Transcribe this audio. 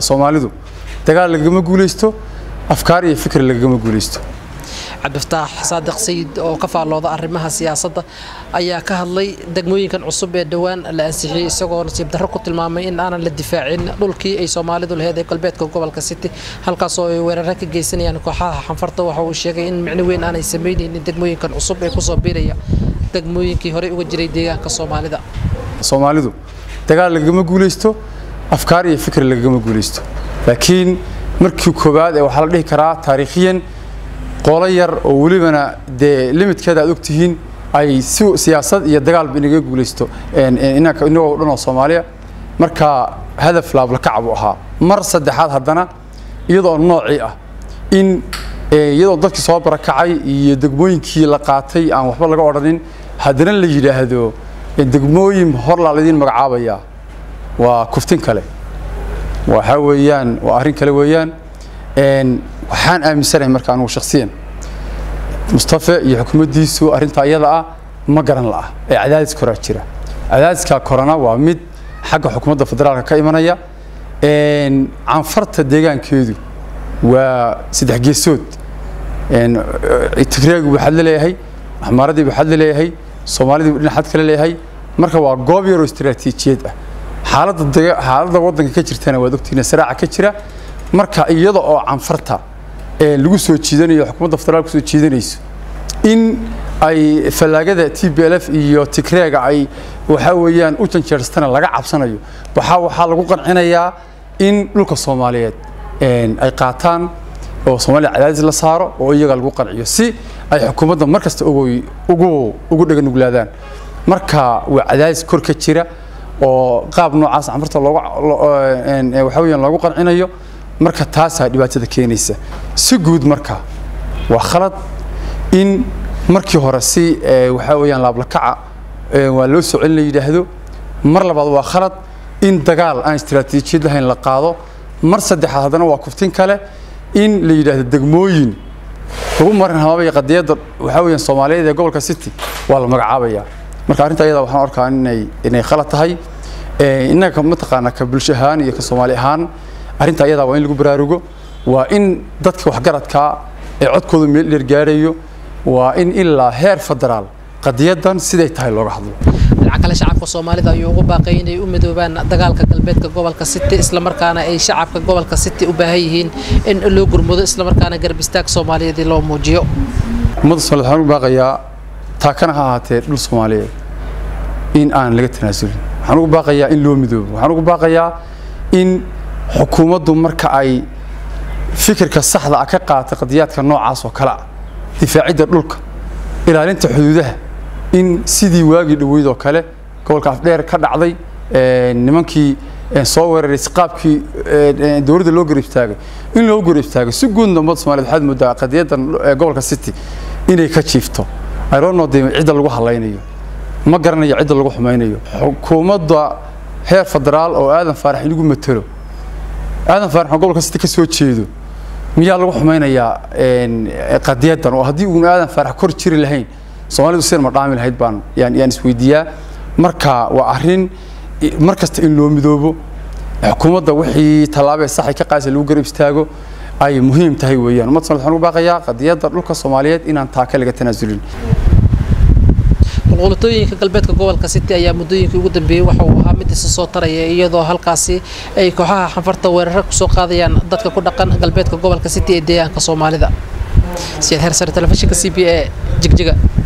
soomaalidu dagaal lagama guulaysto afkaar iyo fikir lagama guulaysto cabdifataax saadiq sayid oo ka faallooda arrimaha siyaasadda ayaa ka hadlay degmooyinkan cusub ee dhowaan la ansixiyey isagoo nasiib darro ku tilmaamay in aanan la difaacin dhulkii ay soomaalidu laheyd ee galbeedka gobolka city halkaasoo ay weeraro ka geysanayaan kooxaha xanfarta waxa uu sheegay in micno weyn aanay samaynaynin degmooyinkan cusub ee kusoo biiraya degmooyinkii horey uga jiray deegaanka soomaalida soomaalidu dagaal lagama guulaysto afkaar iyo fikir lagama guulaysto laakiin markii koowaad ee waxaa la dhihi karaa taariikhiyan qolo yar oo welibana dee limitkeeda aad ogtihiin ay si siyaasad iyo dagaalba inaga guulaysto inagoo dhan oo soomaaliya marka hadaf laablakac buu ahaa mar saddexaad haddana iyadoo noocii ah in iyadoo dadkii soo barakacay iyo degmooyinkii la qaatay aan waxba laga odhanin haddana la yidhaahdo degmooyin horlaa laydin magacaabayaa waa kuftin kale waxaa weeyaan waa arrin kale weeyaan waxaan aaminsanahay marka anugu shakhsiyan mustafe iyo xukuumaddiisu arrintaa iyada ah ma garan la'ah ee cadaadis koraa jira cadaadiska korona waa mid xagga xukuumadda federaalka ka imanaya canfarta deegaankeedu waa saddex geesood tigreegu buu xad la leeyahay axmaaradii buu xad la leeyahay soomaalidii buu dhinac xad kale leeyahay marka waa goob yaroo istiraatiijiyad ah xaaladda xaaladda waddanka ka jirtana waad ogtihiin saraaca ka jira marka iyada oo canfarta lagu soo jiidanayo xukuumadda federaal ku soo jiidanayso in ay fallaagada t b l f iyo tigreega ay waxaa weeyaan u janjeerstana laga cabsanayo waxaa waxaa lagu qancinayaa in dhulka soomaaliyeed ay qaataan oo soomaaliya cadaadis la saaro oo iyaga lagu qanciyo si ay xukuumadda mar kasta ugu ugu dhaganuglaadaan marka waa cadaadis kor ka jira oo qaab noocaas canfarta loogu waxaa weeyaan loogu qancinayo marka taasaa dhibaatada keenaysa si guud marka waa khalad in markii hore si waxaa weeyaan laablakaca waa loo soo celin la yidhaahdo mar labaad waa khalad in dagaal aan istiraatiijiyad lahayn la qaado mar saddexaad haddana waa kuftin kale in la yidhaahdo degmooyin lagu marin hamaabaya qadiyadda waxaa weeyaan soomaaliyeed ee gobolka city waa la magacaabaya marka arrinta iyada waxaan arkaa inay inay khalad tahay innaga mataqaanaa ka bulsho ahaan iyo ka soomaali ahaan arrinta ayadaa waa in lagu baraarugo waa in dadka waxgaradkaa ee codkooda meel dheer gaarayo waa in ilaa heer federaal qadiyadan siday tahay looga hadlo dhinaca kale shacabka soomaalida ayuu ugu baaqay inay u midoobaan dagaalka galbeedka gobolka city islamarkaana ay shacabka gobolka city u baahan yihiin in loo gurmudo islamarkaana garab istaag soomaaliyeed loo muujiyo ummadda soomaaliyed waxaan ugu baaqayaa taakana ha ahaatee dhul soomaaliyeed in aan laga tanaasulin waxaan ugu baaqayaa in loo midoobo waxaan ugu baaqayaa in xukuumaddu marka ay fikirka saxda ah ka qaatay qadiyaadka noocaas oo kale ah difaacidda dhulka ilaalinta xuduudaha in sidii waagii dhoweyd oo kale gobolka afdheer ka dhacday nimankii soo weeraray qaabkii dowladda loo garab istaagay in loo garab istaagay si guudna ummadda soomaaliyed waxaad moodaa qadiyadda gobolka city inay ka jiifto irono de cidda lagu hadlaynayo ma garanayo cidda lagu xumaynayo xukuumadda heer federaal oo aadan faarax inagu matelo aadan faarax oo gobolka city ka soo jeedo miyaa lagu xumaynayaa qadiyadan oo haddii uun aadan faarax kor jiri lahayn soomaalidu sidan ma dhaami lahayd baan yaan yaan isweydiiyaa marka waa arrin mar kasta in loo midoobo xukuumadda wixii tallaabee saxay ka qaasa lagu garab istaago ay muhiim tahay weeyaan ummadda somaliyed waxaan ugu baaqayaa qadiyadda dhulka soomaaliyeed inaan taaka laga tanaasulin qulqulatooyinka galbeedka gobolka city ayaa muddooyinkii ugu dambeeyey waxa uu ahaa mid isa soo taraya iyadoo halkaasi ay kooxaha xanfarta weeraro kusoo qaadayaan dadka ku dhaqan galbeedka gobolka city ee deegaanka soomaalida siyaad hersare telefishinka c b a jigjiga